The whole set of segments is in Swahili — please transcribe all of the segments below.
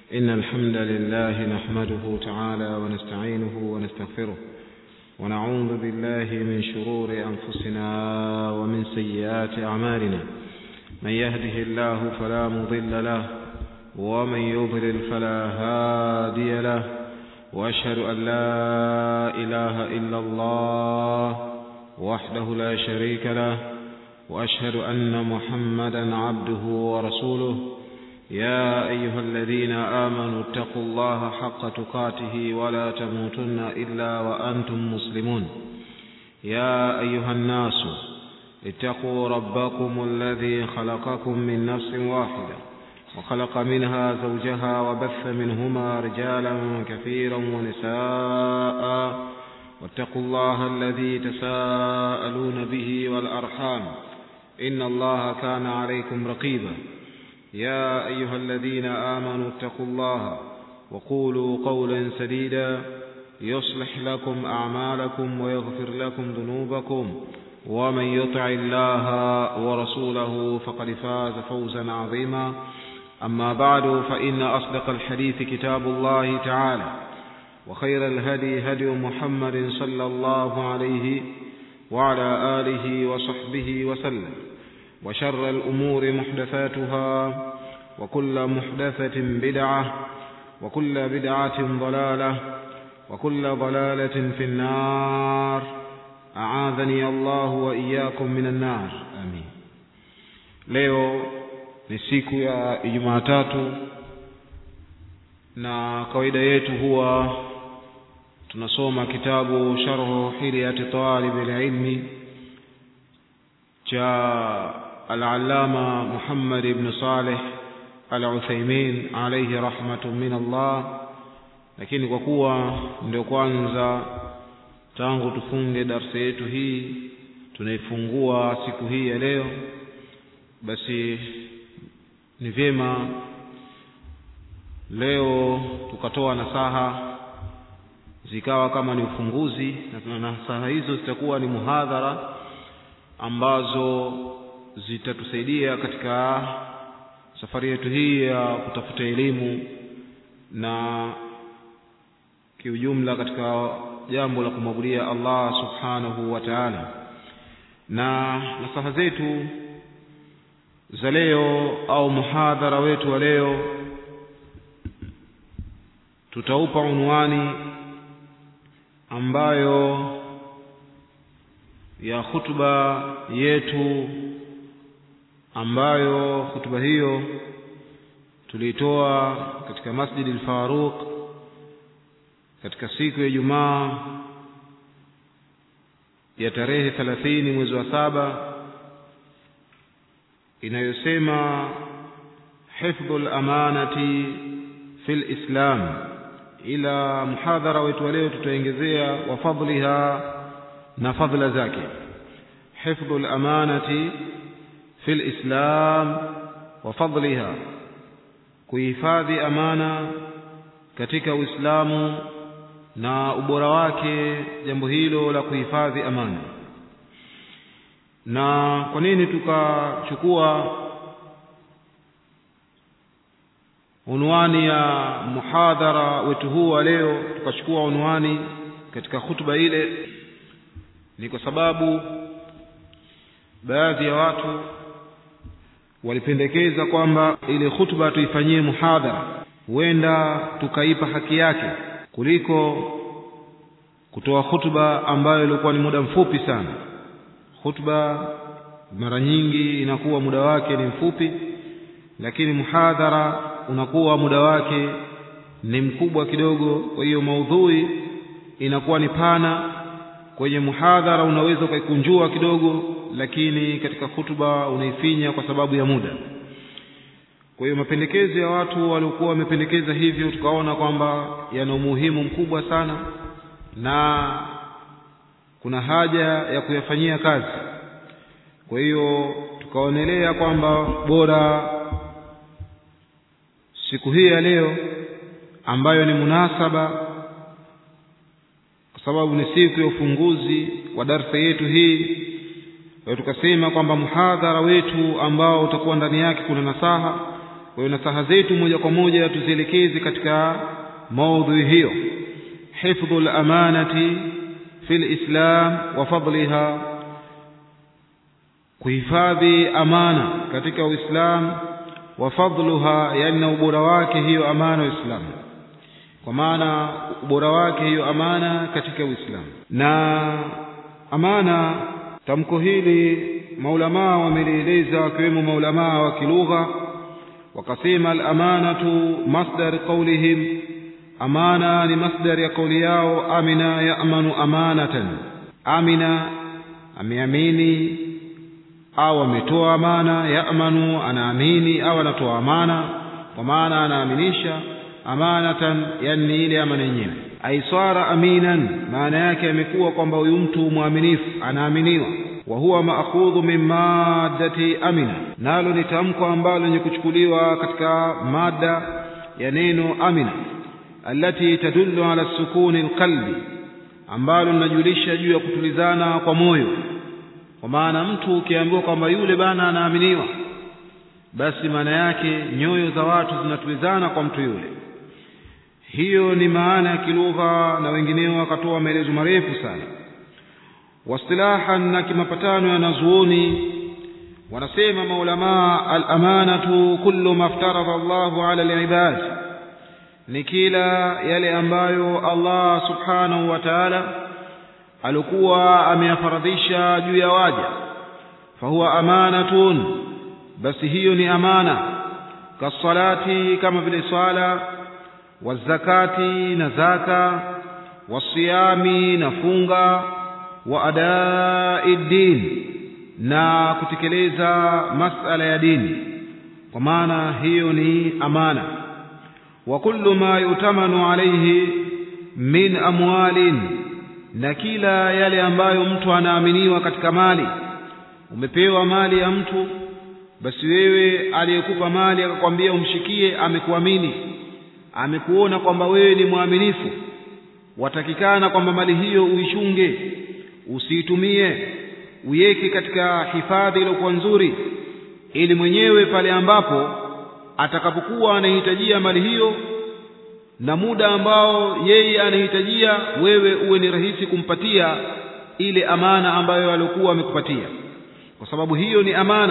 إن الحمد لله نحمده تعالى ونستعينه ونستغفره ونعوذ بالله من شرور أنفسنا ومن سيئات أعمالنا من يهده الله فلا مضل له ومن يضلل فلا هادي له وأشهد أن لا إله إلا الله وحده لا شريك له وأشهد أن محمدا عبده ورسوله يا أيها الذين آمنوا اتقوا الله حق تقاته ولا تموتن إلا وأنتم مسلمون يا أيها الناس اتقوا ربكم الذي خلقكم من نفس واحدة وخلق منها زوجها وبث منهما رجالا كثيرا ونساء واتقوا الله الذي تساءلون به والأرحام إن الله كان عليكم رقيبا يا أيها الذين آمنوا اتقوا الله وقولوا قولا سديدا يصلح لكم أعمالكم ويغفر لكم ذنوبكم ومن يطع الله ورسوله فقد فاز فوزا عظيما أما بعد فإن أصدق الحديث كتاب الله تعالى وخير الهدي هدي محمد صلى الله عليه وعلى آله وصحبه وسلم وشر الأمور محدثاتها وكل محدثة بدعة وكل بدعة ضلالة وكل ضلالة في النار أعاذني الله وإياكم من النار آمين leo ni siku ya Jumatatu na kawaida yetu huwa tunasoma kitabu sharhu hilyati talib alilmi cha al-allama Muhammad ibn Saleh al-Uthaymeen alayhi rahmatun min Allah lakini kwa kuwa ndio kwanza tangu tufunge darsa yetu hii tunaifungua siku hii ya leo basi ni vyema leo tukatoa nasaha zikawa kama ni ufunguzi na nasaha hizo zitakuwa ni muhadhara ambazo zitatusaidia katika safari yetu hii ya kutafuta elimu na kiujumla katika jambo la kumwabudia Allah subhanahu wa ta'ala na nasaha zetu za leo au muhadhara wetu wa leo tutaupa unwani ambayo ya hutuba yetu ambayo hutuba hiyo tulitoa katika Masjid al-Faruq katika siku ya Ijumaa ya tarehe 30 mwezi wa saba inayosema hifdhul amanati fil islam ila muhadhara wetu wa leo tutaongezea wa fadliha na fadhila zake hifdhul amanati fil islam wa fadliha kuhifadhi amana katika uislamu na ubora wake jambo hilo la kuhifadhi amana na kwa nini tukachukua unwani ya muhadhara wetu huu wa leo tukachukua unwani katika hutuba ile ni kwa sababu baadhi ya watu walipendekeza kwamba ile hutuba tuifanyie muhadhara huenda tukaipa haki yake kuliko kutoa hutuba ambayo ilikuwa ni muda mfupi sana hutuba mara nyingi inakuwa muda wake ni mfupi lakini muhadhara unakuwa muda wake ni mkubwa kidogo kwa hiyo maudhui inakuwa ni pana kwenye muhadhara unaweza ukaikunjua kidogo lakini katika hutuba unaifinya kwa sababu ya muda kwa hiyo mapendekezo ya watu waliokuwa wamependekeza hivyo tukaona kwamba yana umuhimu mkubwa sana na kuna haja ya kuyafanyia kazi kwa hiyo tukaonelea kwamba bora siku hii ya leo ambayo ni munasaba kwa sababu ni siku ya ufunguzi wa darsa yetu hii kwa tukasema kwamba muhadhara wetu ambao utakuwa ndani yake kuna nasaha kwa hiyo nasaha zetu moja kwa moja tuzielekeze katika maudhui hiyo hifdhu lamanati fi lislam wa fadliha kuhifadhi amana katika uislamu wa fadluha yani na ubora wake hiyo amana uislamu kwa maana ubora wake hiyo amana katika uislamu na amana tamko hili maulamaa wamelieleza wakiwemo maulamaa wa kilugha wakasema alamanatu masdar qaulihim amana ni masdar ya kauli yao amina yamanu amanatan amina ameamini au ametoa amana yamanu anaamini au anatoa amana kwa maana anaaminisha amanatan yani ile amana yenyewe aisara aminan maana yake amekuwa kwamba huyu mtu mwaminifu anaaminiwa wa huwa maakhudhu min maddati amina nalo ni tamko ambalo lenye kuchukuliwa katika mada ya neno amina allati tadullu ala sukuni alqalbi ambalo linajulisha juu ya kutulizana kwa moyo kwa maana mtu ukiambiwa kwamba yule bana anaaminiwa basi maana yake nyoyo za watu zinatulizana kwa mtu yule hiyo ni maana ya kilugha na wengineo wakatoa maelezo marefu sana wastilahan na kimapatano ya nazuoni wanasema maulamaa alamanatu kullu ma aftaradha Allahu ala alibad ni kila yale ambayo Allah subhanahu wa ta'ala alikuwa ameyafaradhisha juu ya waja fahuwa amanatun basi hiyo ni amana kasalati kama vile swala wazakati na zaka wasiyami na funga wa adai din na kutekeleza masala ya dini kwa maana hiyo ni amana wa kullu ma yutamanu alayhi min amwalin na kila yale ambayo mtu anaaminiwa katika mali umepewa mali ya mtu basi wewe aliyekupa mali akakwambia umshikie amekuamini amekuona kwamba wewe ni mwaminifu watakikana kwamba mali hiyo uichunge usiitumie uiweke katika hifadhi iliyokuwa nzuri ili mwenyewe pale ambapo atakapokuwa anahitajia mali hiyo na muda ambao yeye anahitajia wewe uwe ni rahisi kumpatia ile amana ambayo alikuwa amekupatia kwa sababu hiyo ni amana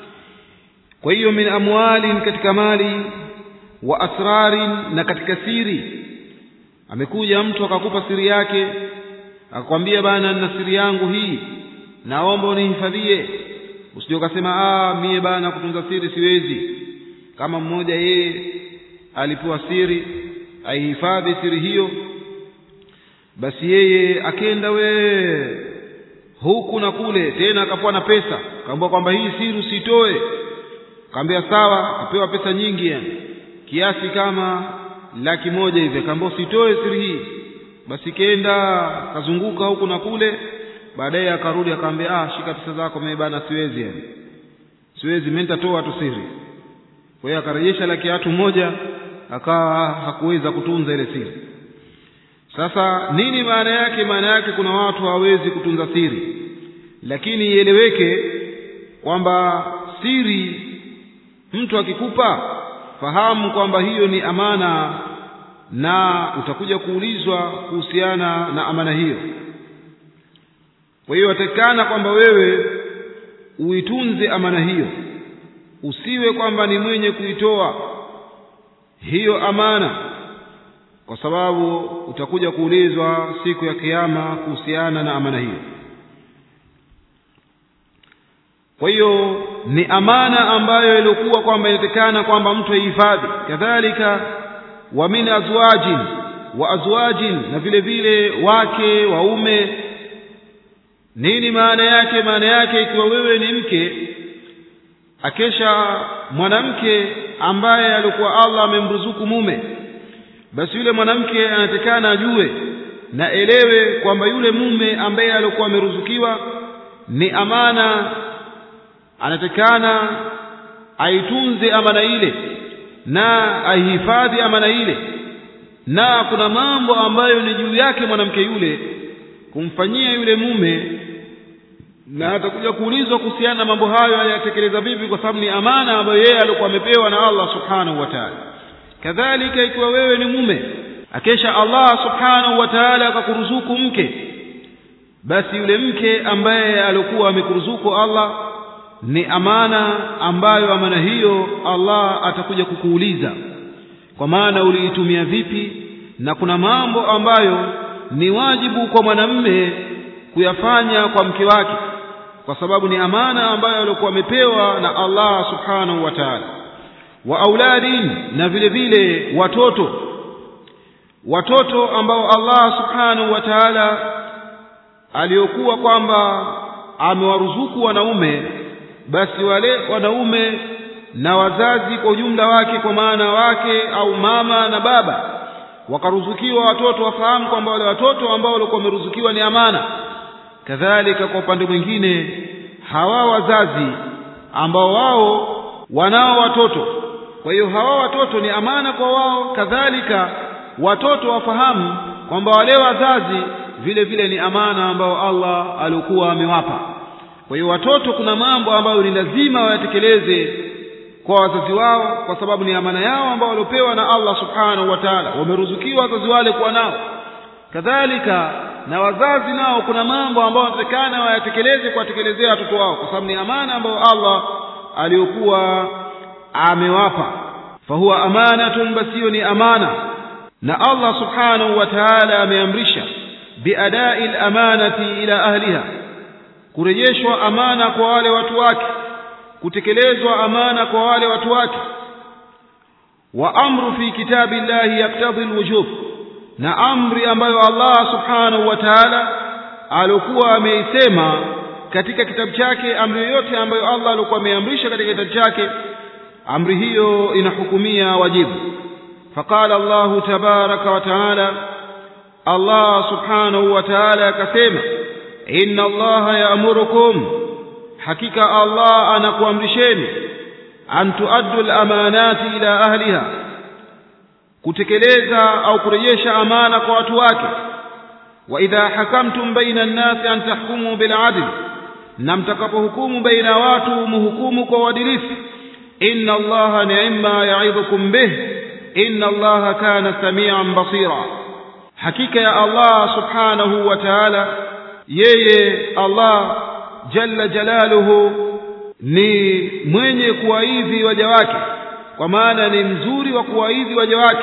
kwa hiyo min amwalin katika mali wa asrarin na katika siri amekuja mtu akakupa siri yake akakwambia bana nina siri yangu hii naomba unihifadhie usije ukasema ah mie bana kutunza siri siwezi kama mmoja yeye alipewa siri aihifadhi siri hiyo basi yeye akenda we huku na kule tena akapewa na pesa kaambiwa kwamba hii siri usitoe kaambia sawa apewa pesa nyingi yani kiasi kama laki moja hivi akaambia usitoe siri hii basi kenda kazunguka huku na kule baadaye akarudi akaambia ah shika pesa zako mimi bana siwezi yani siwezi mimi nitatoa tu siri kwa hiyo akarejesha laki tatu moja akawa hakuweza kutunza ile siri sasa nini maana yake maana yake kuna watu hawawezi kutunza siri lakini ieleweke kwamba siri mtu akikupa fahamu kwamba hiyo ni amana na utakuja kuulizwa kuhusiana na amana hiyo kwa hiyo watakikana kwamba wewe uitunze amana hiyo usiwe kwamba ni mwenye kuitoa hiyo amana kwa sababu utakuja kuulizwa siku ya kiyama kuhusiana na amana hiyo kwa hiyo ni amana ambayo ilikuwa kwamba inatakana kwamba mtu aihifadhi kadhalika wa min azwajin wa azwajin na vile vile wake waume nini maana yake maana yake ikiwa wewe ni mke akesha mwanamke ambaye alikuwa Allah amemruzuku mume basi yule mwanamke anatakana ajue na elewe kwamba yule mume ambaye alikuwa ameruzukiwa ni amana anatakana aitunze amana ile na aihifadhi amana ile na kuna mambo ambayo ni juu yake mwanamke yule kumfanyia yule mume na atakuja kuulizwa kuhusiana na mambo hayo ayatekeleza vipi kwa sababu ni amana ambayo yeye alikuwa amepewa na Allah subhanahu wa ta'ala kadhalika ikiwa wewe ni mume akesha Allah subhanahu wa ta'ala akakuruzuku mke basi yule mke ambaye alikuwa amekuruzuku Allah ni amana ambayo amana hiyo Allah atakuja kukuuliza kwa maana uliitumia vipi na kuna mambo ambayo ni wajibu kwa mwanamme kuyafanya kwa mke wake kwa sababu ni amana ambayo alikuwa amepewa na Allah subhanahu wa ta'ala wa auladin na vile vile watoto watoto ambao Allah subhanahu wa ta'ala aliyokuwa kwamba amewaruzuku wanaume basi wale wanaume na wazazi kwa ujumla wake kwa maana wake au mama na baba wakaruzukiwa watoto wafahamu kwamba wale watoto ambao walikuwa wameruzukiwa ni amana kadhalika kwa upande mwingine hawa wazazi ambao wao wanao watoto kwa hiyo hawa watoto ni amana kwa wao kadhalika watoto wafahamu kwamba wale wazazi vile vile ni amana ambao Allah alikuwa amewapa kwa hiyo watoto kuna mambo ambayo ni lazima wayatekeleze kwa wazazi wao kwa sababu ni amana yao ambao waliopewa na Allah subhanahu wa ta'ala wameruzukiwa wazazi wale kuwa nao kadhalika na wazazi nao kuna mambo ambayo wanatakana wayatekeleze kuwatekelezea watoto wao kwa sababu ni amana ambayo Allah aliyokuwa amewapa fahuwa amanatun basiyo ni amana na Allah subhanahu wa ta'ala ameamrisha biadai al-amanati ila ahliha kurejeshwa amana kwa wale watu wake kutekelezwa amana kwa wale watu wake wa amru fi kitabillahi yaktadhi alwujub na amri ambayo Allah subhanahu wa ta'ala alikuwa ameisema katika kitabu chake amri yoyote ambayo Allah alikuwa ameamrisha katika kitabu chake amri hiyo inahukumia wajibu faqala Allah tabaraka wa ta'ala Allah subhanahu wa ta'ala akasema inna Allah ya'murukum hakika Allah anakuamrisheni an tuaddu al-amanati ila ahliha kutekeleza au kurejesha amana kwa watu wake wa idha hakamtum baina an-nasi an tahkumu bil adl na mtakapohukumu baina watu muhukumu kwa uadilifu inna allaha ni'ma ya'idhukum bih inna allaha kana samian basira hakika ya Allah subhanahu wa ta'ala yeye Allah jalla jalaluhu ni mwenye kuwaidhi waja wake kwa maana ni mzuri wa kuwaidhi waja wake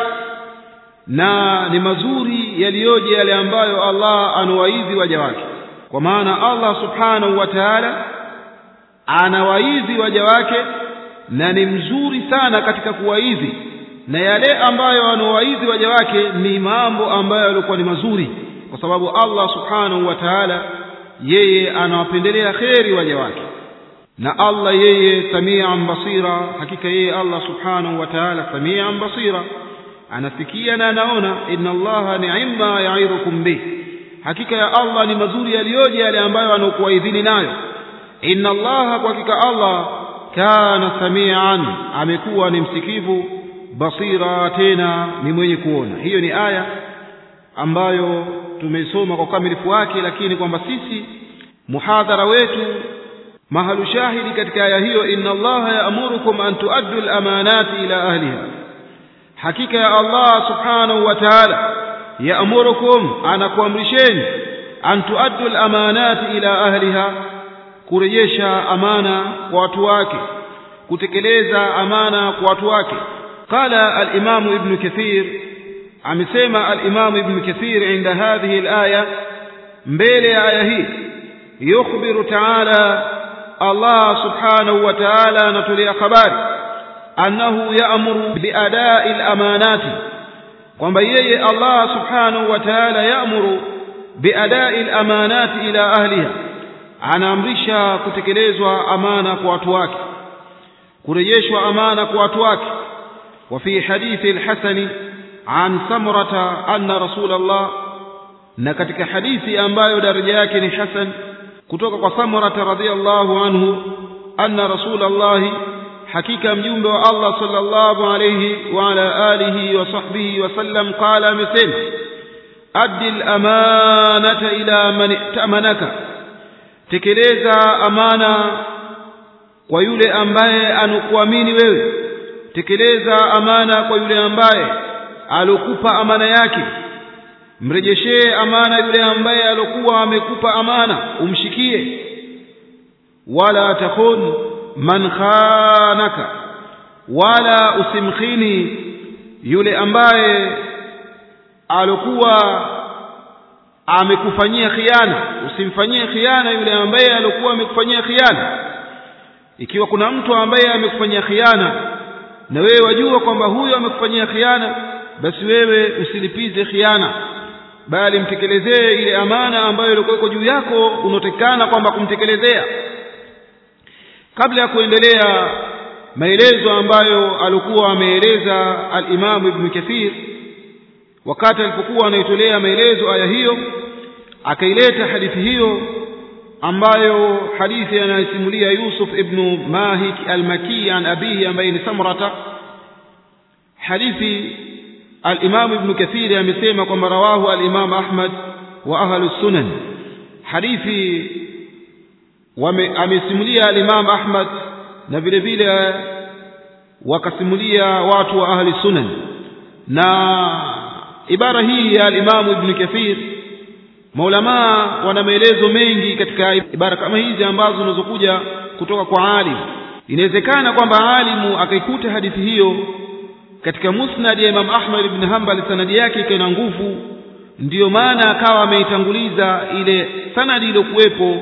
na ni mazuri yaliyoje yale ambayo Allah anawaidhi waja wake kwa maana Allah subhanahu wa ta'ala anawaidhi waja wake na ni mzuri sana katika kuwaidhi na yale ambayo anawaidhi waja wake ni mambo ambayo yalikuwa ni mazuri kwa sababu Allah subhanahu wa ta'ala yeye anawapendelea kheri waja wake na Allah yeye samian basira hakika yeye Allah subhanahu wa ta'ala samian basira anasikia na anaona inna allaha ni'ma ya'idukum bih hakika ya Allah ni mazuri yaliyoje yale ambayo anakuwaidhini nayo inna allaha kwa hakika Allah kana samian amekuwa ni msikivu basira tena ni mwenye kuona hiyo ni aya ambayo tumeisoma kwa ukamilifu wake lakini kwamba sisi muhadhara wetu mahalu shahidi katika aya hiyo inna allaha ya'murukum an tuaddu al-amanati ila ahliha hakika ya Allah subhanahu wa ta'ala ya'murukum anakuamrisheni an tuaddu al-amanati ila ahliha kurejesha amana kwa watu wake kutekeleza amana kwa watu wake qala al-imam ibn kathir amesema al-imam ibn kathir inda hadhihi al-aya mbele ya aya hii yukhbiru ta'ala Allah subhanahu wa ta'ala anatolea habari annahu ya'muru biada'i al-amanati kwamba yeye Allah subhanahu wa ta'ala ya'muru biada'i al-amanati ila ahliha anaamrisha kutekelezwa amana kwa watu wake kurejeshwa amana kwa watu wake wa fi hadithi al-hasani an samrata anna rasulullah na katika hadithi ambayo daraja yake ni hasan kutoka kwa samrata radhiyallahu anhu anna rasulullah hakika mjumbe wa Allah sallallahu alayhi wa ala alihi wa sahbihi wa sallam qala amesema addi al-amanata ila man i'tamanaka tekeleza amana kwa yule ambaye anokuamini wewe tekeleza amana kwa yule ambaye alokupa amana yake mrejeshee amana yule ambaye alokuwa amekupa amana umshikie wala takhun man khanaka wala usimkhini yule ambaye alokuwa amekufanyia khiana usimfanyie khiana yule ambaye alokuwa amekufanyia khiana ikiwa kuna mtu ambaye amekufanyia khiana na wewe wajua kwamba huyo amekufanyia khiana basi wewe usilipize khiana bali mtekelezee ile amana ambayo ilikuwa juu yako unaotekana kwamba kumtekelezea kabla ya kuendelea maelezo ambayo alikuwa ameeleza al-Imam Ibn Kathir wakati alipokuwa anaitolea maelezo aya hiyo akaileta hadithi hiyo ambayo hadithi anayosimulia Yusuf ibn Mahik al-Maki an abihi ambaye ni Samrata hadithi al-Imam Ibn Kathir amesema kwamba rawahu al-Imam Ahmad wa ahlu sunan hadithi amesimulia al-Imam Ahmad na vile vile wakasimulia watu wa ahli sunan na ibara hii ya al-Imam Ibn Kathir maulama wana maelezo mengi katika ibara kama hizi ambazo zinazokuja kutoka kwa alim inawezekana kwamba alimu akaikuta hadithi hiyo katika musnad ya Imam Ahmad ibn Hanbal sanadi yake ikawa na nguvu ndiyo maana akawa ameitanguliza ile sanadi iliyokuwepo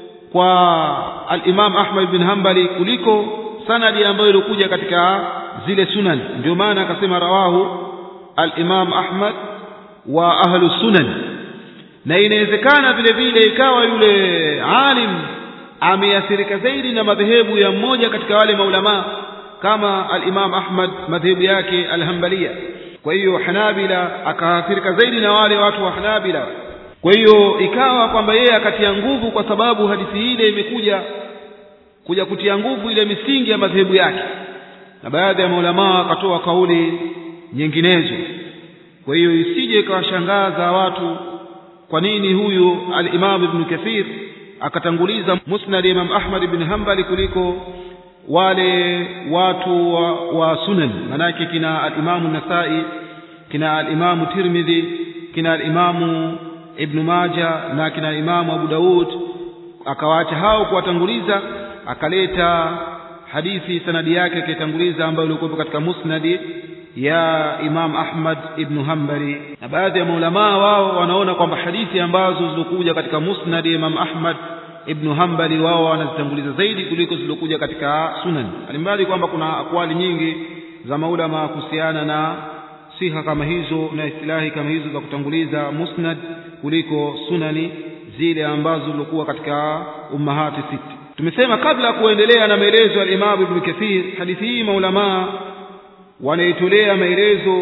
kwa al-Imam Ahmad ibn Hanbali kuliko sanadi ambayo ilikuja katika zile sunan ndio maana akasema rawahu al-Imam Ahmad wa ahlu sunan na inawezekana vile vile ikawa yule alim ameathirika zaidi na madhehebu ya mmoja katika wale maulama kama al-Imam Ahmad madhehebu yake al-Hanbaliya kwa hiyo Hanabila akaathirika zaidi na wale watu wa Hanabila kwa hiyo ikawa kwamba yeye akatia nguvu kwa sababu hadithi ile imekuja kuja kutia nguvu ile misingi ya madhehebu yake na baadhi ya maulama wakatoa kauli nyinginezo kwa hiyo isije ikawashangaza watu kwa nini huyu al-Imam Ibn Kathir akatanguliza Musnad Imam Ahmad ibn Hanbali kuliko wale watu wa, wa sunan manake kina al-Imam Nasai kina al-Imam Tirmidhi kina al-Imam Ibn Majah na kina Imam Abu Daud akawaacha hao kuwatanguliza akaleta hadithi sanadi yake akaitanguliza ambayo ilikuwa katika musnadi ya Imam Ahmad ibn Hanbali na baadhi ya maulamaa wao wanaona kwamba hadithi ambazo zilizokuja katika musnad ya Imam Ahmad ibn Hanbali wao wanazitanguliza zaidi kuliko zilizokuja katika sunan alimbali kwamba kuna akwali nyingi za maulama kuhusiana na siha kama hizo na istilahi kama hizo za kutanguliza musnad kuliko sunani zile ambazo zilikuwa katika ummahati sita tumesema kabla ya kuendelea na maelezo ya Imam Ibn Kathir hadithi hii maulamaa wanaitolea maelezo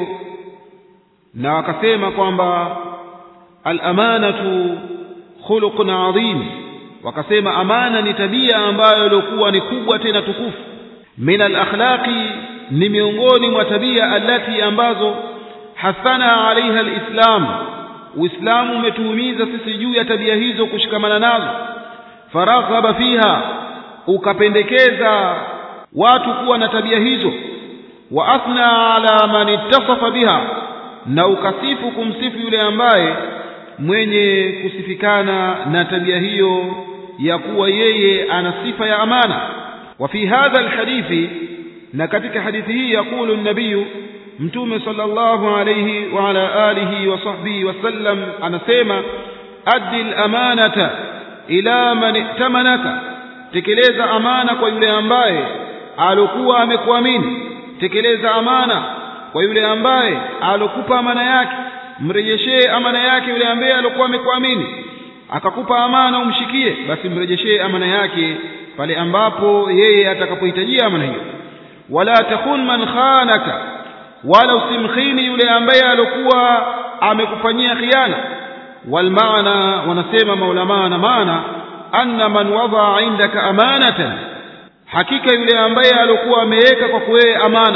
na wakasema kwamba al-amanatu khuluqun adhim wakasema amana ni tabia ambayo ilikuwa ni kubwa tena tukufu min al-akhlaqi ni miongoni mwa tabia alati ambazo hasana alaiha al-islam uislamu umetuhumiza sisi juu ya tabia hizo kushikamana nazo faraghaba fiha ukapendekeza watu kuwa na tabia hizo wa athna ala man ittasafa biha na ukasifu kumsifu yule ambaye mwenye kusifikana na tabia hiyo ya kuwa yeye ana sifa ya amana wa fi hadha alhadithi na katika hadithi hii yakulu nabiyu mtume sallallahu alayhi wa ala alihi wa sahbihi wasallam anasema addi alamanata ila man itamanaka tekeleza amana kwa yule ambaye alokuwa amekuamini tekeleza amana kwa yule ambaye alokupa amana yake mrejeshee amana yake yule ambaye alokuwa amekuamini akakupa amana umshikie basi mrejeshee amana yake pale ambapo yeye atakapohitajia amana hiyo wala takun man khanaka wala usimkhini yule ambaye alokuwa amekufanyia khiana wal maana wanasema maulama na maana anna man wadaa indaka amanatan hakika yule ambaye alokuwa ameweka kwa wewe amana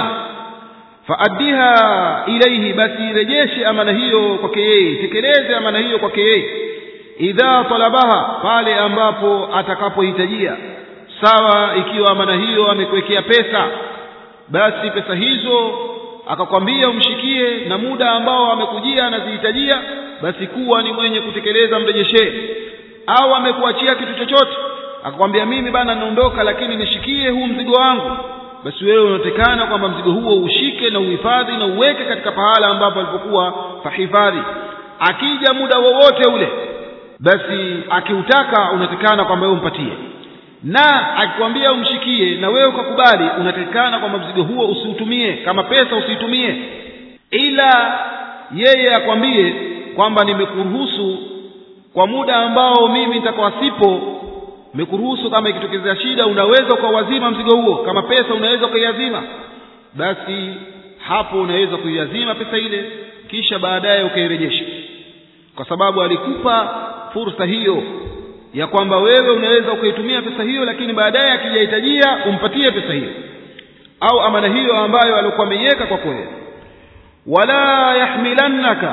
faaddiha ilaihi basi rejeshe amana hiyo kwake yeye tekeleze amana hiyo kwake yeye idha talabaha pale ambapo atakapohitajia sawa ikiwa amana hiyo amekuwekea pesa basi pesa hizo akakwambia umshikie na muda ambao amekujia anazihitajia basi kuwa ni mwenye kutekeleza mrejeshee au amekuachia kitu chochote akakwambia mimi bana naondoka lakini nishikie huu mzigo wangu basi wewe unatekana kwamba mzigo huo ushike na uhifadhi na uweke katika pahala ambapo alipokuwa pahifadhi akija muda wowote ule basi akiutaka unatekana kwamba wewe umpatie na akikwambia umshikie na wewe ukakubali unatekana kwamba mzigo huo usiutumie kama pesa usiitumie ila yeye akwambie kwamba nimekuruhusu kwa muda ambao mimi nitakuwa sipo nimekuruhusu kama ikitokezea shida unaweza ukawazima mzigo huo kama pesa unaweza ukaiazima basi hapo unaweza kuiazima pesa ile kisha baadaye ukairejesha kwa sababu alikupa fursa hiyo ya kwamba wewe unaweza ukaitumia pesa hiyo lakini baadaye akijahitajia umpatie pesa hiyo au amana hiyo ambayo alikuwa ameiweka kwa kweli wala yahmilannaka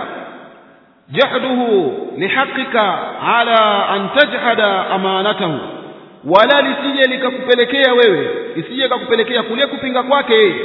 jahduhu lihaqika ala an tajhada amanatahu wala lisije likakupelekea wewe isije kakupelekea kule kupinga kwake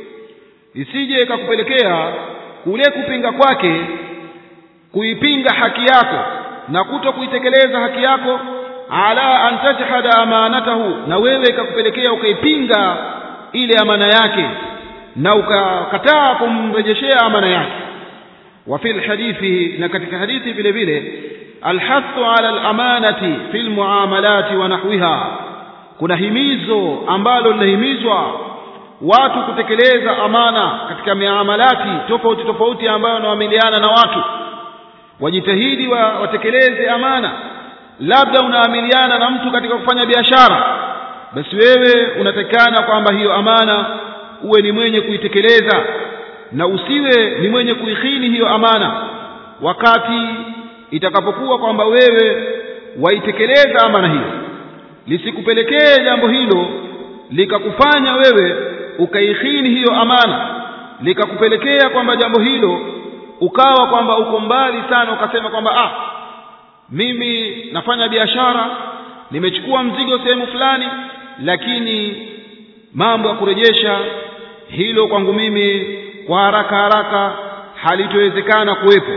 isije kakupelekea kule kupinga kwake kuipinga haki yako na kuto kuitekeleza haki yako ala an tajhada amanatahu na wewe ikakupelekea ukaipinga ile amana yake na ukakataa kumrejeshea amana yake wa fil hadithi na katika hadithi vile vile alhathu ala alamanati fil muamalati wa nahwiha kuna himizo ambalo linahimizwa watu kutekeleza amana katika miamalati tofauti tofauti ambayo wanaamiliana na watu wajitahidi wa, watekeleze amana labda unaamiliana na mtu katika kufanya biashara basi wewe unatakana kwamba hiyo amana uwe ni mwenye kuitekeleza na usiwe ni mwenye kuikhini hiyo amana wakati itakapokuwa kwamba wewe waitekeleza amana hiyo lisikupelekee jambo hilo likakufanya wewe ukaikhini hiyo amana likakupelekea kwamba jambo hilo ukawa kwamba uko mbali sana ukasema kwamba ah mimi nafanya biashara nimechukua mzigo sehemu fulani lakini mambo ya kurejesha hilo kwangu mimi kwa haraka haraka halitowezekana kuwepo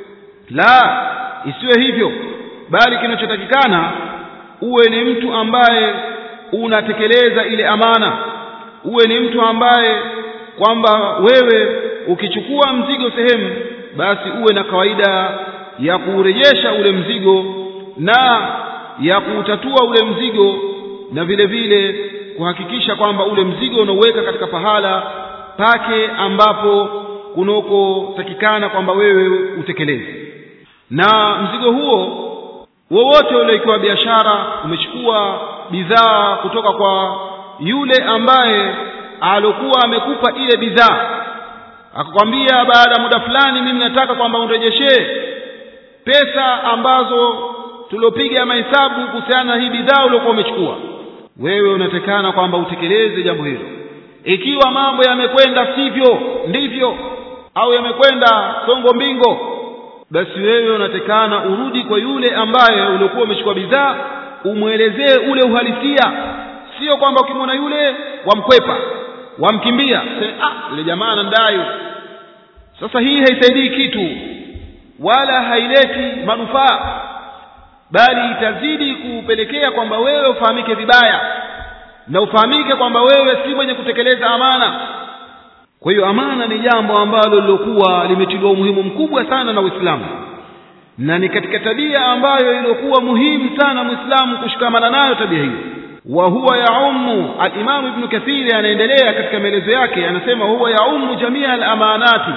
la isiwe hivyo bali kinachotakikana uwe ni mtu ambaye unatekeleza ile amana uwe ni mtu ambaye kwamba wewe ukichukua mzigo sehemu basi uwe na kawaida ya kuurejesha ule mzigo na ya kuutatua ule mzigo na vile vile kuhakikisha kwamba ule mzigo unauweka katika pahala pake ambapo kunokotakikana kwamba wewe utekeleze na mzigo huo wowote ule ikiwa biashara umechukua bidhaa kutoka kwa yule ambaye alokuwa amekupa ile bidhaa akakwambia baada ya muda fulani mimi nataka kwamba unirejeshee pesa ambazo tuliopiga mahesabu kuhusiana na hii bidhaa uliokuwa umechukua wewe unatekana kwamba utekeleze jambo hilo ikiwa mambo yamekwenda sivyo ndivyo au yamekwenda songo mbingo basi wewe unatekana urudi kwa yule ambaye uliokuwa umechukua bidhaa umwelezee ule uhalisia sio kwamba ukimwona yule wamkwepa wamkimbia ah yule jamaa anandai sasa hii haisaidii kitu wala haileti manufaa bali itazidi kupelekea kwamba wewe ufahamike vibaya na ufahamike kwamba wewe si mwenye kutekeleza amana kwa hiyo amana ni jambo ambalo lilokuwa limetiliwa umuhimu mkubwa sana na uislamu na ni katika tabia ambayo iliyokuwa muhimu sana mwislamu kushikamana nayo tabia hiyo wa huwa yaumu alimamu ibnu kathiri anaendelea katika maelezo yake anasema huwa yaumu jamia alamanati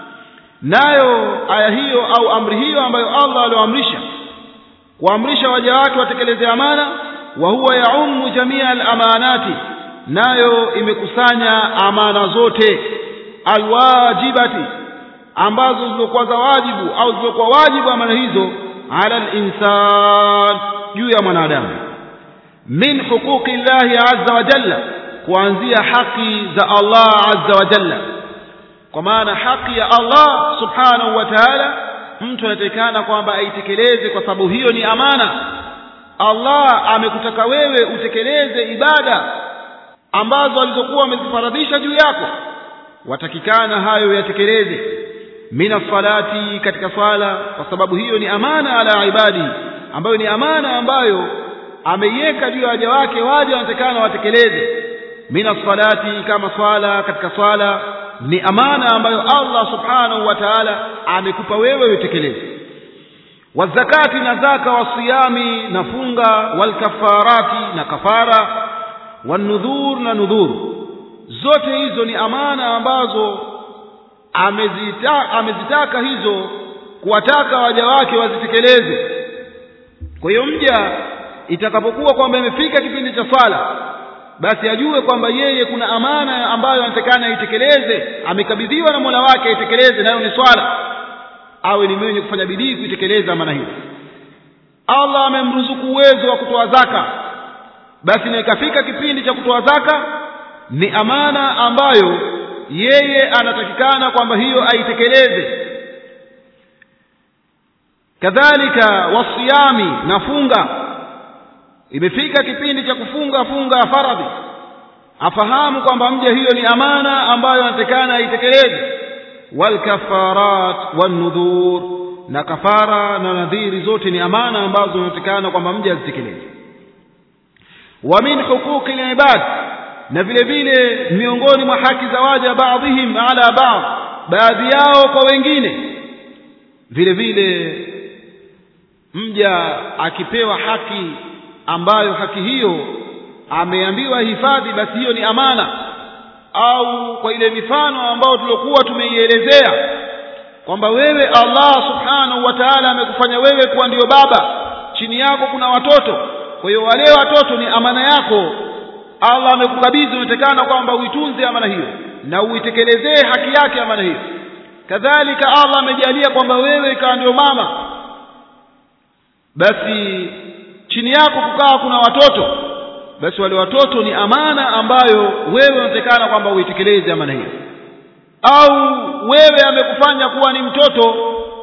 nayo aya hiyo au amri hiyo ambayo allah alioamrisha kuamrisha waja wake watekeleze amana wa huwa yaumu jamia alamanati nayo imekusanya amana zote alwajibati ambazo zilizokuwa za wajibu au zilizokuwa wajibu amana hizo ala linsan juu ya mwanadamu min huquqi llahi azza wa jalla kuanzia haki za allah azza wa jalla kwa maana haki ya allah subhanahu wa taala mtu anatakikana kwamba aitekeleze kwa sababu hiyo ni amana Allah amekutaka wewe utekeleze ibada ambazo alizokuwa amezifaradhisha juu yako watakikana hayo yatekeleze mina salati katika swala kwa sababu hiyo ni amana ala ibadi ambayo ni amana ambayo ameiweka juu ya waja wake waja wanatakikana watekeleze mina salati kama swala katika swala ni amana ambayo Allah subhanahu wa ta'ala amekupa wewe utekeleze wazakati na zaka wasiyami na funga walkafarati na kafara wanudhur na nudhur zote hizo ni amana ambazo amezita, amezitaka hizo kuwataka waja wake wazitekeleze kwa hiyo mja itakapokuwa kwamba imefika kipindi cha swala basi ajue kwamba yeye kuna amana ambayo anatakana aitekeleze amekabidhiwa na Mola wake aitekeleze nayo ni swala awe ni mwenye kufanya bidii kuitekeleza amana hiyo Allah amemruzuku uwezo wa kutoa zaka basi na ikafika kipindi cha kutoa zaka ni amana ambayo yeye anatakikana kwamba hiyo aitekeleze kadhalika wasiyami na funga imefika kipindi cha kufunga funga faradhi afahamu kwamba mja hiyo ni amana ambayo anatakikana aitekeleze walkafarat wanudhur na kafara na nadhiri zote ni amana ambazo zinatakikana kwamba mja azitekeleze wa min huquqi libad na vile vile miongoni mwa haki za waja baadhihim ala baadh baadhi yao kwa wengine vile vile mja akipewa haki ambayo haki hiyo ameambiwa hifadhi basi hiyo ni amana au kwa ile mifano ambayo tuliokuwa tumeielezea kwamba wewe Allah subhanahu wa ta'ala amekufanya wewe kuwa ndiyo baba chini yako kuna watoto kwa hiyo wale watoto ni amana yako Allah amekukabidhi unatekana kwamba uitunze amana hiyo na uitekelezee haki yake amana hiyo kadhalika Allah amejalia kwamba wewe ikawa ndio mama basi chini yako kukaa kuna watoto basi wale watoto ni amana ambayo wewe unatekana kwamba uitekeleze amana hiyo au wewe amekufanya kuwa ni mtoto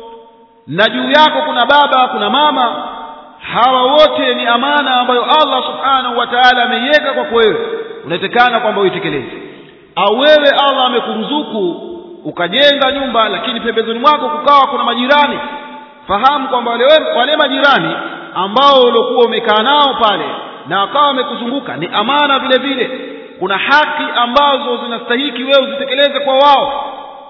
na juu yako kuna baba kuna mama hawa wote ni amana ambayo Allah subhanahu wa ta'ala ameiweka kwako wewe unatekana kwamba uitekeleze au wewe Allah amekuruzuku ukajenga nyumba lakini pembezoni mwako kukawa kuna majirani fahamu kwamba wale, wale majirani ambao uliokuwa umekaa nao pale na wakawa wamekuzunguka ni amana vile vile kuna haki ambazo zinastahiki wewe uzitekeleze kwa wao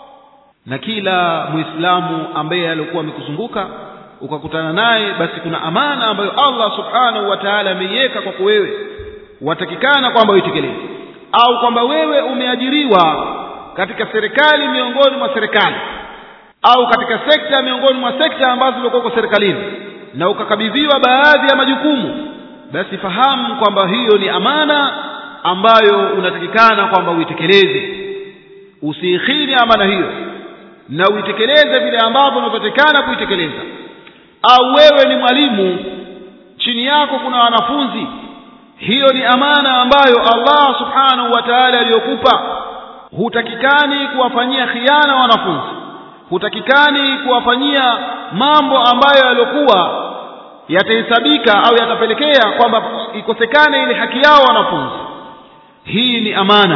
na kila muislamu ambaye alikuwa amekuzunguka ukakutana naye basi kuna amana ambayo Allah subhanahu wa ta'ala ameiweka kwako wewe watakikana kwamba uitekeleze au kwamba wewe umeajiriwa katika serikali miongoni mwa serikali au katika sekta miongoni mwa sekta ambazo zilikuwa serikalini na ukakabidhiwa baadhi ya majukumu basi fahamu kwamba hiyo ni amana ambayo unatakikana kwamba uitekeleze usiikhini amana hiyo na uitekeleze vile ambavyo unavyotakikana kuitekeleza au wewe ni mwalimu chini yako kuna wanafunzi hiyo ni amana ambayo Allah subhanahu wa ta'ala aliyokupa hutakikani kuwafanyia khiana wanafunzi hutakikani kuwafanyia mambo ambayo yaliokuwa yatahesabika au yatapelekea kwamba ikosekane ile haki yao wanafunzi hii ni amana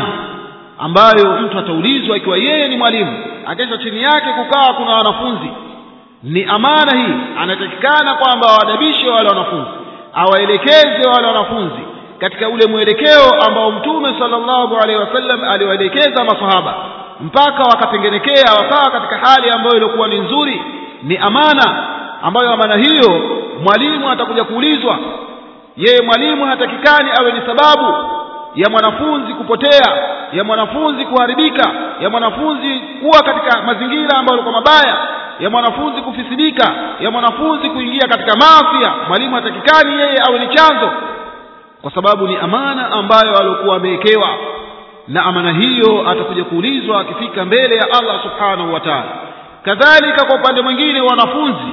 ambayo mtu ataulizwa ikiwa yeye ni mwalimu akesha chini yake kukaa kuna wanafunzi ni amana hii anatakikana kwamba awadabishe wale wanafunzi awaelekeze wale wanafunzi katika ule mwelekeo ambao mtume sallallahu alaihi wasallam aliwaelekeza masahaba mpaka wakatengenekea wakawa katika hali ambayo ilikuwa ni nzuri ni amana ambayo amana hiyo mwalimu atakuja kuulizwa yeye mwalimu hatakikani awe ni sababu ya mwanafunzi kupotea ya mwanafunzi kuharibika ya mwanafunzi kuwa katika mazingira ambayo yalikuwa mabaya ya mwanafunzi kufisidika ya mwanafunzi kuingia katika maafia mwalimu hatakikani yeye awe ni chanzo kwa sababu ni amana ambayo alikuwa amewekewa na amana hiyo atakuja kuulizwa akifika mbele ya Allah subhanahu wa ta'ala kadhalika kwa upande mwingine wanafunzi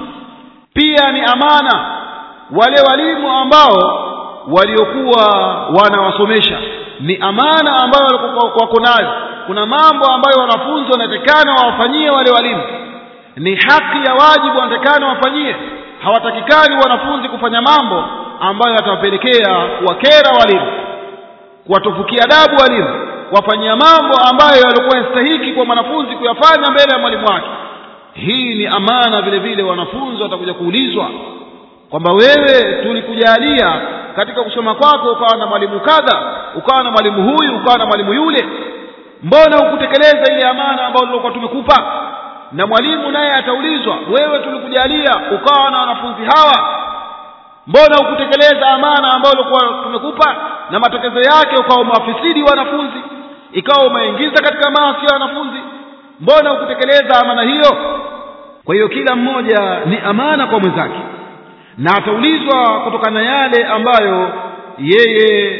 pia ni amana wale walimu ambao waliokuwa wanawasomesha ni amana ambayo wako nayo kuna mambo ambayo wanafunzi wanatakana wawafanyie wale walimu ni haki ya wajibu wanatakana wafanyie hawatakikani wanafunzi kufanya mambo ambayo yatawapelekea kuwakera walimu kuwatofukia adabu walimu wafanyia mambo ambayo yalikuwa yastahiki kwa mwanafunzi kuyafanya mbele ya mwalimu wake hii ni amana vile vile wanafunzi watakuja kuulizwa kwamba wewe tulikujalia katika kusoma kwako ukawa na mwalimu kadha ukawa na mwalimu huyu ukawa na mwalimu yule mbona hukutekeleza ile amana ambayo tulikuwa tumekupa na mwalimu naye ataulizwa wewe tulikujalia ukawa na wanafunzi hawa mbona hukutekeleza amana ambayo ulikuwa tumekupa na matokeo yake ukawa umewafisidi wanafunzi ikawa umeingiza katika maasi ya wanafunzi mbona hukutekeleza amana hiyo kwa hiyo kila mmoja ni amana kwa mwenzake na ataulizwa kutokana na yale ambayo yeye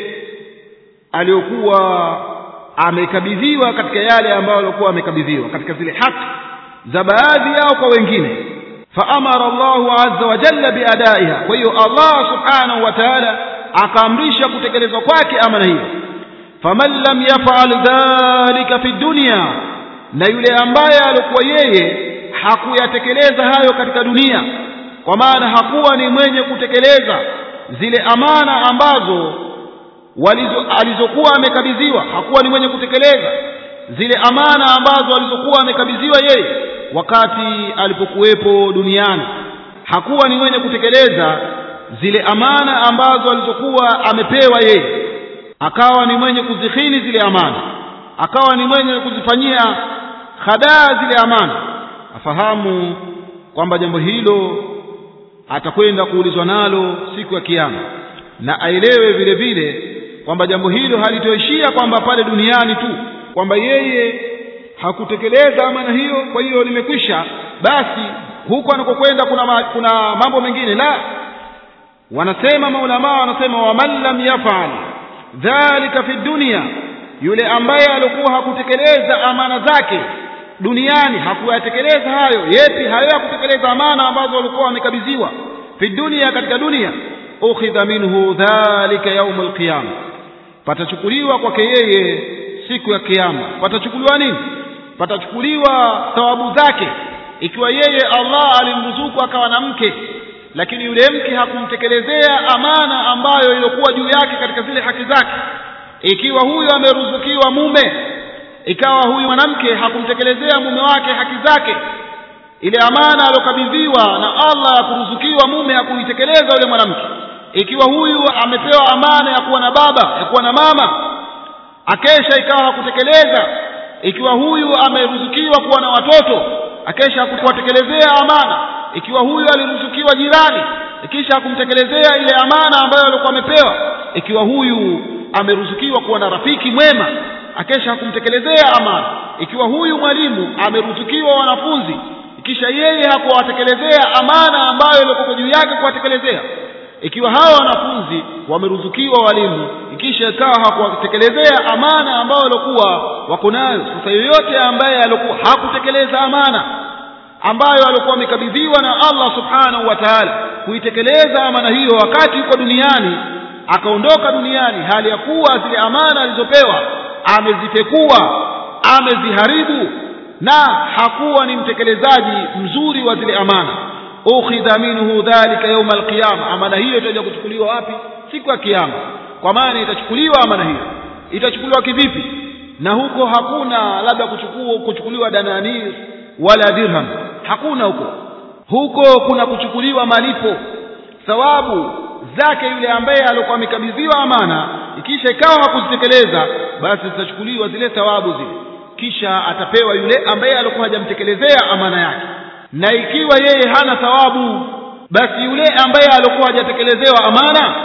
aliyokuwa amekabidhiwa katika yale ambayo alikuwa amekabidhiwa katika zile haki za baadhi yao kwa wengine faamara Allahu azza wa jalla biadaiha kwa hiyo Allah subhanahu wa ta'ala akaamrisha kutekelezwa kwake amana hiyo faman lam yaf'al dhalika fi dunya na yule ambaye alikuwa yeye hakuyatekeleza hayo katika dunia kwa maana hakuwa ni mwenye kutekeleza zile amana ambazo walizo, alizokuwa amekabidhiwa hakuwa ni mwenye kutekeleza zile amana ambazo alizokuwa amekabidhiwa yeye wakati alipokuwepo duniani hakuwa ni mwenye kutekeleza zile amana ambazo alizokuwa amepewa yeye akawa ni mwenye kuzihini zile amana akawa ni mwenye kuzifanyia hadaa zile amana afahamu kwamba jambo hilo atakwenda kuulizwa nalo siku ya kiyama na aelewe vile vile kwamba jambo hilo halitoishia kwamba pale duniani tu kwamba yeye hakutekeleza amana hiyo kwa hiyo limekwisha basi huko anakokwenda kuna, ma, kuna mambo mengine la wanasema maulamaa wanasema waman lam yafal dhalika fi dunia yule ambaye alikuwa hakutekeleza amana zake duniani hakuyatekeleza hayo yepi hayo ya kutekeleza amana ambazo walikuwa wamekabidhiwa fi dunia katika dunia ukhidha minhu dhalika yaum alqiyama patachukuliwa kwake yeye siku ya kiyama patachukuliwa nini patachukuliwa thawabu zake ikiwa yeye Allah alimruzuku akawa na mke lakini yule mke hakumtekelezea amana ambayo ilikuwa juu yake katika zile haki zake ikiwa huyu ameruzukiwa mume ikawa huyu mwanamke hakumtekelezea mume wake haki zake ile amana aliyokabidhiwa na Allah ya kuruzukiwa mume hakuitekeleza yule mwanamke ikiwa huyu amepewa amana ya kuwa na baba ya kuwa na mama akesha ikawa hakutekeleza ikiwa huyu ameruzukiwa kuwa na watoto akesha hakuwatekelezea amana ikiwa huyu aliruzukiwa jirani ikisha hakumtekelezea ile amana ambayo alikuwa amepewa ikiwa huyu ameruzukiwa kuwa na rafiki mwema akesha hakumtekelezea amana ikiwa huyu mwalimu ameruzukiwa wanafunzi kisha yeye hakuwatekelezea amana ambayo ilikuwa juu yake kuwatekelezea ikiwa hawa wanafunzi wameruzukiwa walimu ikisha ikawa hakuwatekelezea amana ambayo walikuwa wako nayo sasa yoyote ambaye alikuwa hakutekeleza amana ambayo alikuwa amekabidhiwa na Allah subhanahu wa ta'ala kuitekeleza amana hiyo wakati yuko duniani akaondoka duniani hali ya kuwa zile amana alizopewa amezipekua ameziharibu na hakuwa ni mtekelezaji mzuri wa zile amana ukhidha minhu dhalika yawm alqiyama amana hiyo itaja kuchukuliwa wapi siku ya kiyama kwa maana itachukuliwa amana hiyo itachukuliwa kivipi na huko hakuna labda kuchukua kuchukuliwa dananir wala dirham hakuna huko huko kuna kuchukuliwa malipo thawabu zake yule ambaye alikuwa amekabidhiwa amana ikisha ikawa hakuzitekeleza basi zitachukuliwa zile thawabu zile kisha atapewa yule ambaye alikuwa hajamtekelezea amana yake na ikiwa yeye hana thawabu basi yule ambaye alikuwa hajatekelezewa amana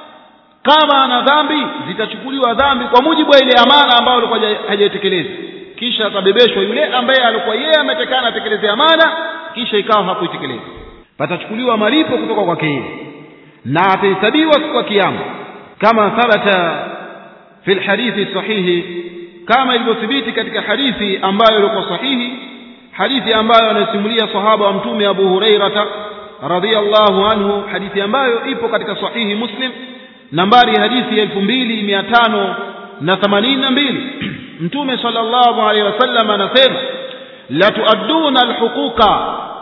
kama ana dhambi zitachukuliwa dhambi kwa mujibu wa ile amana ambayo alikuwa hajaitekeleza kisha atabebeshwa yule ambaye alikuwa yeye ametekana atekeleze amana kisha ikawa hakuitekeleza patachukuliwa malipo kutoka kwake yeye na atahesabiwa siku ya kiyama kama thabata fi lhadithi sahihi kama ilivyothibiti katika hadithi ambayo ilikuwa sahihi hadithi ambayo anasimulia sahaba wa mtume Abu Hurairata radhiyallahu anhu hadithi ambayo ipo katika sahihi Muslim nambari hadithi elfu mbili mia tano na themanini na mbili mtume sallallahu alaihi wasallam anasema latuadduna alhuquqa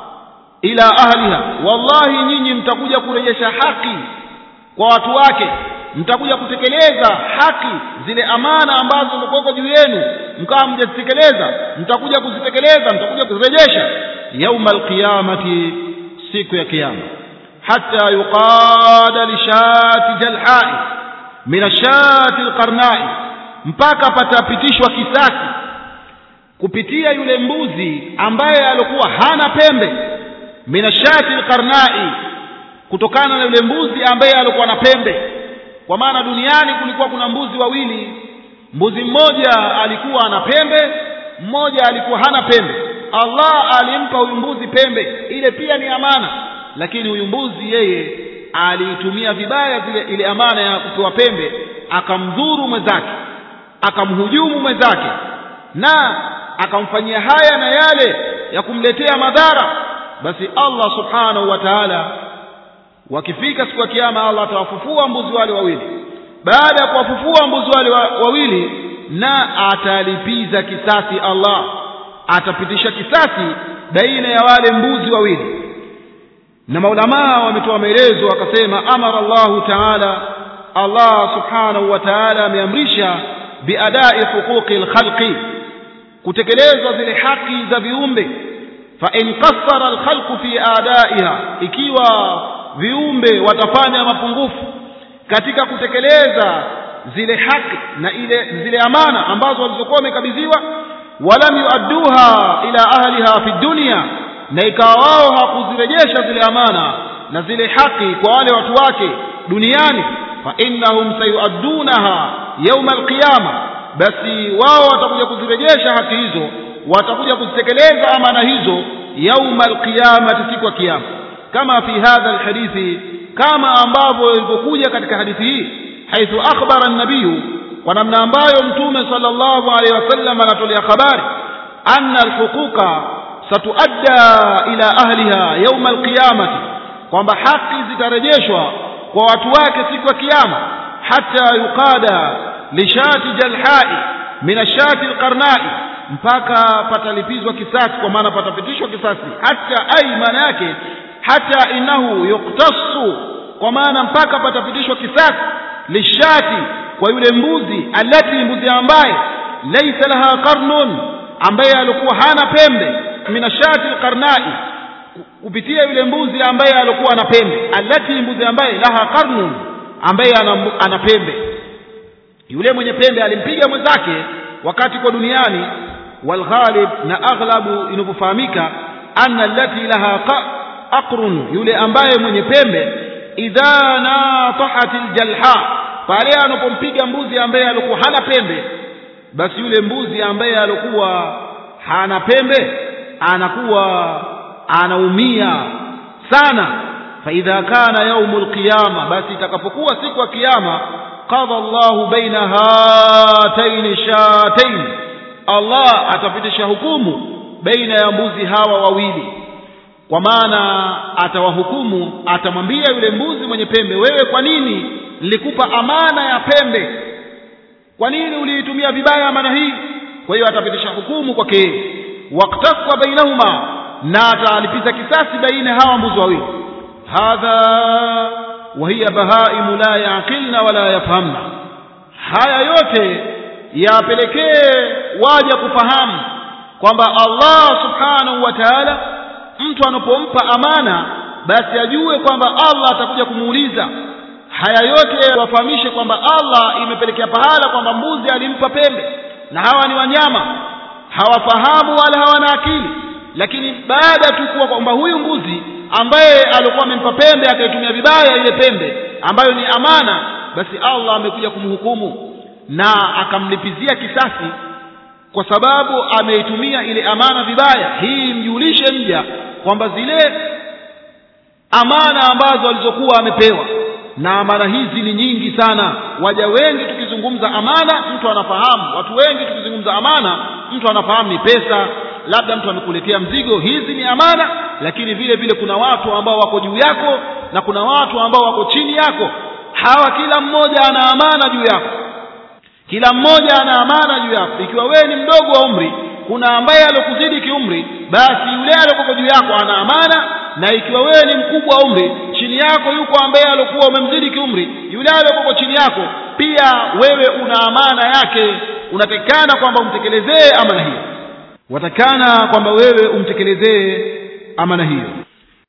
ila ahliha wallahi nyinyi mtakuja kurejesha haki kwa watu wake mtakuja kutekeleza haki zile amana ambazo zilikuwa juu yenu mkawa mjazitekeleza mtakuja kuzitekeleza mtakuja kuzirejesha yauma alqiyamati siku ya kiyama hatta yuqada lishati jalhai min ashati alqarnai mpaka patapitishwa kisasi kupitia yule mbuzi ambaye alikuwa hana pembe min ashati alqarnai kutokana na yule mbuzi ambaye alikuwa na pembe kwa maana duniani kulikuwa kuna mbuzi wawili mbuzi mmoja alikuwa ana pembe mmoja alikuwa hana pembe Allah alimpa huyu mbuzi pembe ile pia ni amana lakini huyu mbuzi yeye aliitumia vibaya zile ile amana ya kupewa pembe akamdhuru mwenzake akamhujumu mwenzake na akamfanyia haya na yale ya kumletea madhara basi Allah subhanahu wa ta'ala wakifika siku ya kiyama Allah atawafufua mbuzi wale wawili baada ya kuwafufua mbuzi wale wawili na atalipiza kisasi Allah atapitisha kisasi baina ya wale mbuzi wawili na maulamaa wametoa maelezo wakasema amara Allahu taala Allah subhanahu wa ta'ala ameamrisha biadai huquqi alkhalqi kutekelezwa zile haki za viumbe fa in qassara alkhalqu fi adaiha ikiwa viumbe watafanya mapungufu katika kutekeleza zile haki na ile zile amana ambazo walizokuwa wamekabidhiwa walam yuadduha ila ahliha fi dunya na ikawa wao hakuzirejesha zile amana na zile haki kwa wale watu wake duniani fa innahum sayuaddunaha yawma alqiyama basi wao watakuja kuzirejesha haki hizo watakuja kuzitekeleza amana hizo yawma alqiyamati siku ya kiyama kama fi hadha alhadithi kama ambavyo ilivyokuja katika hadithi hii haithu akhbara an-nabiy kwa namna ambayo mtume sallallahu alaihi wasallam anatolea habari anna alhuquqa satuadda ila ahliha yawma alqiyamati kwamba haki zitarejeshwa kwa watu wake siku ya kiyama hata yuqada lishati jalhai min ashati alqarnai mpaka patalipizwa kisasi kwa maana patapitishwa kisasi hata ai maana yake hata innahu yuktasu kwa maana mpaka patapitishwa kisasi lishati kwa yule mbuzi alati mbuzi ambaye laysa laha qarnun ambaye alikuwa hana pembe minashati alqarnai kupitia yule mbuzi ambaye alikuwa ana pembe alati mbuzi ambaye laha qarnun ambaye ana, ana pembe yule mwenye pembe alimpiga mwenzake wakati kwa duniani walghalib na aghlabu inavyofahamika anna allati laha aqrun yule ambaye mwenye pembe idha natahat aljalha pale anapompiga mbuzi ambaye alikuwa hana pembe basi yule mbuzi ambaye alikuwa hana pembe anakuwa anaumia sana faidha kana yaumu lqiyama basi itakapokuwa siku ya kiyama qadha llahu baina hataini shatain allah atapitisha hukumu baina ya mbuzi hawa wawili kwa maana atawahukumu atamwambia yule mbuzi mwenye pembe wewe kwa nini nilikupa amana ya pembe kwa nini uliitumia vibaya amana hii kwa hiyo atapitisha hukumu kwake waktaswa bainahuma na atalipiza kisasi baina hawa mbuzi wawili hadha wa hiya bahaimu la yaqilna wala yafhamna haya yote yapelekee waja kufahamu kwamba Allah subhanahu wa ta'ala mtu anapompa amana basi ajue kwamba Allah atakuja kumuuliza haya yote wafahamishe kwamba Allah imepelekea pahala kwamba mbuzi alimpa pembe na hawa ni wanyama hawafahamu wala hawana akili lakini baada tu kuwa kwamba huyu mbuzi ambaye alikuwa amempa pembe akaitumia vibaya ile pembe ambayo ni amana basi Allah amekuja kumhukumu na akamlipizia kisasi kwa sababu ameitumia ile amana vibaya hii mjulishe mja kwamba zile amana ambazo alizokuwa amepewa na amana hizi ni nyingi sana waja wengi tukizungumza amana mtu anafahamu watu wengi tukizungumza amana mtu anafahamu ni pesa labda mtu amekuletea mzigo hizi ni amana lakini vile vile kuna watu ambao wako juu yako na kuna watu ambao wako chini yako hawa kila mmoja ana amana juu yako kila mmoja ana amana juu yako ikiwa wewe ni mdogo wa umri kuna ambaye alokuzidi kiumri basi yule aliokuwa juu yako ana amana na ikiwa wewe ni mkubwa wa umri chini yako yuko ambaye alokuwa umemzidi kiumri yule aliokuwa chini yako pia wewe una amana yake unatakikana kwamba umtekelezee amana hiyo watakana kwamba wewe umtekelezee amana hiyo